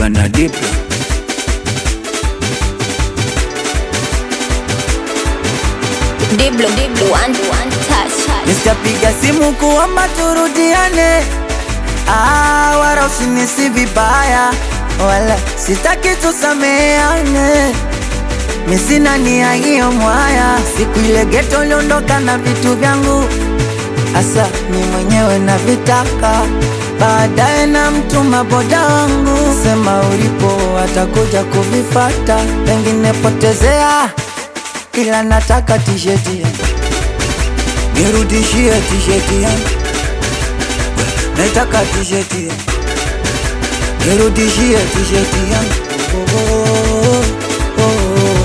na Diplo. Diblo, Diblo, one, one touch. Nitapiga simu kuomba turudiane, ah, wala usinisi vibaya, wala sitaki tusameane. Mi sina nia hiyo mwaya, siku ile geto uliondoka na vitu vyangu, asa mi mwenyewe na vitaka baadaye na mtuma boda wangu, sema ulipo atakuja kuvifata, pengine potezea, ila nataka tisheti yangu nirudishie tisheti yangu, naitaka tisheti yangu, nirudishie tisheti yangu. Oh, oh, oh, oh.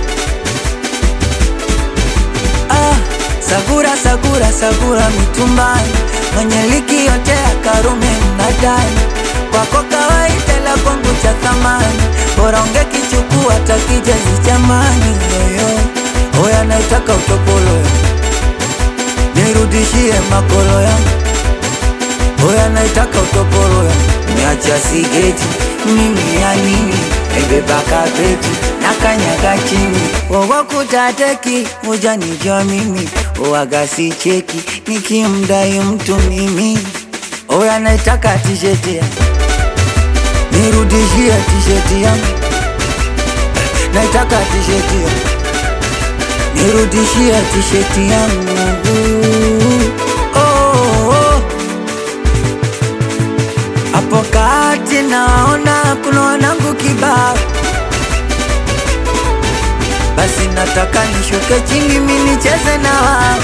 Ah, sagura sagura sagura mitumbani, mwenye liki yote ya Karume mnadani, kwako kawaida la kwangu cha thamani, bora ungekichukua takijezi chamani yoyo, oya naitaka utopolo yangu nirudishie makolo yangu, oya naitaka utoporo yangu, niacha sigeti mimi ya nini, naibeba kapeti na kanyaga chini, wowo kutateki ujanijua mimi, uwaga si cheki nikimdai mtu mimi, oya naitaka tisheti yangu, nirudishie tisheti yangu, naitaka tisheti yangu nirudishie tisheti yangu oh, oh. Hapo kati naona kuna wanangu kibao, basi nataka nishuke chini mi nicheze na wao.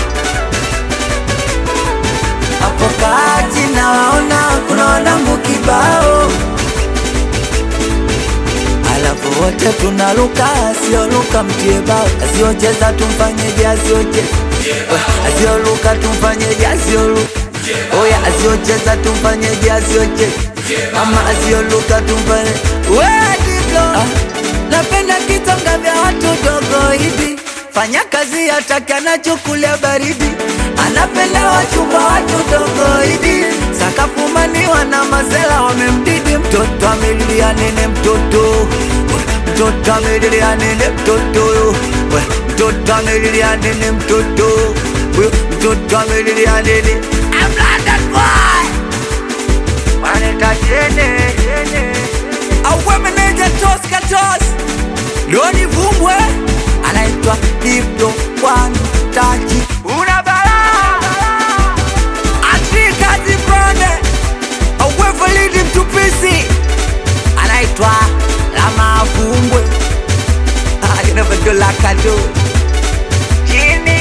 Hapo kati naona kuna wanangu kibao, alafu wote tunaluka, asioluka mtie bao, asiocheza tumfanyeje, asiocheza asioluka tumfanyeje, asioluka oya, asiocheza tumfanyeje, asiocheza ama asioluka tumfanye we Diblo, ah, napenda kitonga vya watu dogo hivi, fanya kazi hataki anachukulia baridi, anapenda wachumba watu dogo hivi, sakafumaniwa na mazela wamemdidi, mtoto amelilia nene, mtoto mtoto amelilia nene, mtoto we, mtoto amelilia nene, mtoto we, mtoto amelilia nene, I'm London boy waneta tene auwe meneja tos katos Loni Vumbwe anaitwa Diplo One Touch una balaa Afrika Zibrone auwe Validi Mtupisi anaitwa Lama Vumbwe Ah, you never do like I do Jimmy